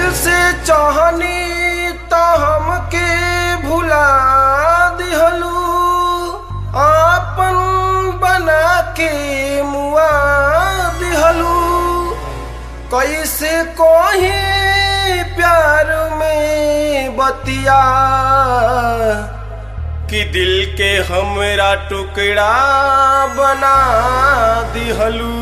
से चाहनी तो हमके भुला दिहलू आपन बना के मुआ दिहलू कैसे कोही प्यार में बतिया कि दिल के हमरा टुकड़ा बना दिहलू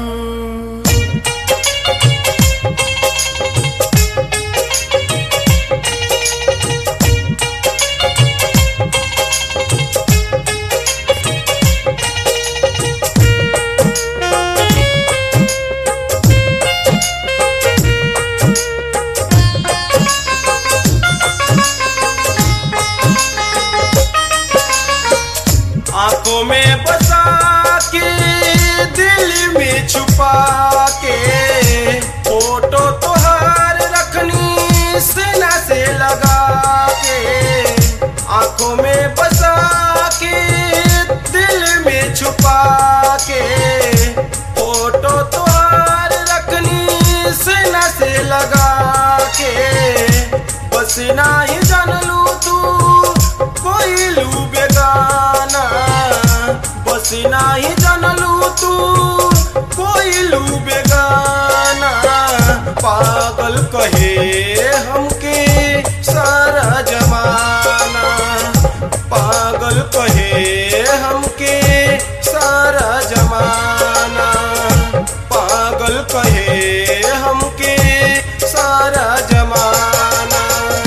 आंखों में बसा के दिल में छुपा के फोटो तोहार रखनी सीना से लगा के आंखों में बसा के दिल में छुपा के फोटो तोहार रखनी सीना से लगा के बस ना ही जान लू तू कोई लू बेगाना बस ना ही जान लू तू कोई लू बेगाना पागल कहे हमके सारा जमाना पागल कहे हमके सारा जमाना पागल कहे हमके सारा जमाना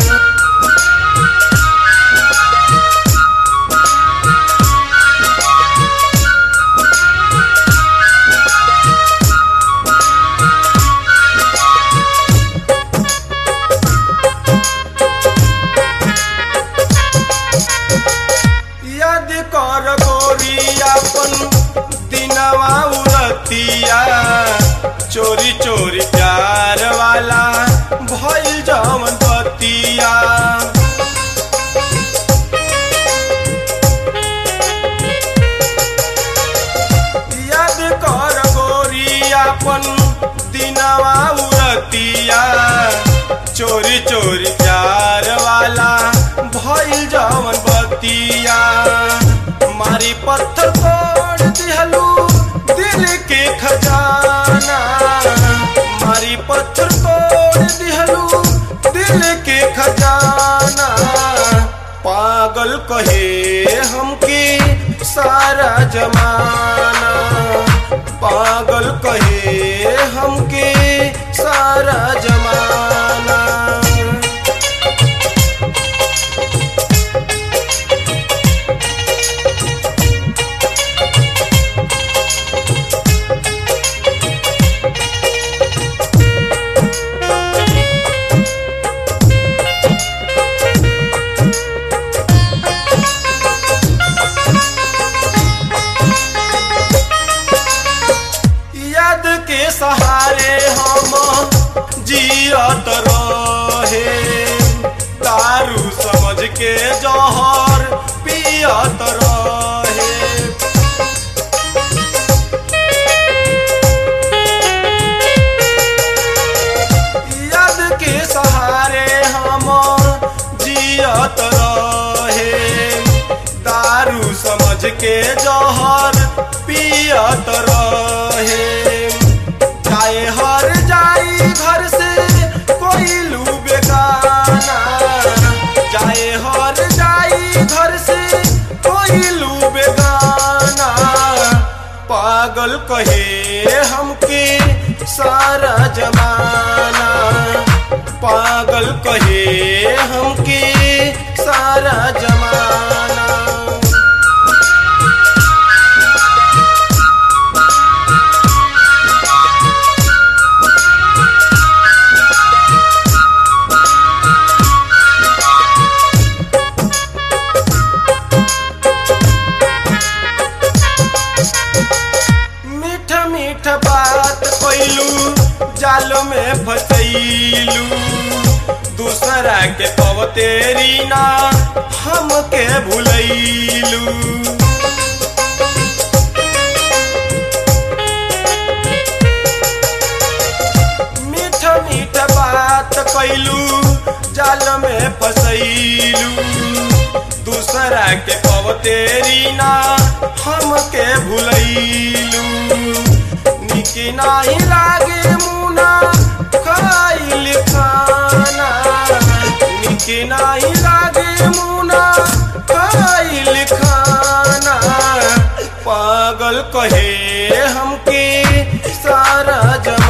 याद कर गोरियापन दिनवा उरतिया चोरी चोरी प्यार वाला भइल जवन बतिया याद कर गोरियापन दिनवा उरतिया चोरी चोरी प्यार वाला भइल जवन बतिया मारी पत्थर तोड़ दिहलू दिल के खजाना मारी पत्थर तोड़ दिहलू दिल के खजाना पागल कहे हमके सारा जमाना पागल कहे हमके सारा जमाना याद के सहारे हम जियत रहे दारू समझ के जहर पियत रहे याद के सहारे हम जियत रहे दारू समझ के जहर पियत रहे चाहे हर जाई घर से कोई लू बेगाना चाहे हर जाई घर से कोई लू बेगाना पागल कहे हमके सारा जमाना पागल कहे हमके सारा जमाना मीठ मीठ बात कैलू जाल में फसैलू दूसरा के पवतेरी ना हमके भूलैलू मीठ मीठ बात कैलू जाल में फसैलू दूसरा के पवतेरी ना हमके भुलैलू निकी नाही लागे मुना खाइल खाना निकी नाही लागे मुना खाइल खाना पागल कहे हमके सारा जमाना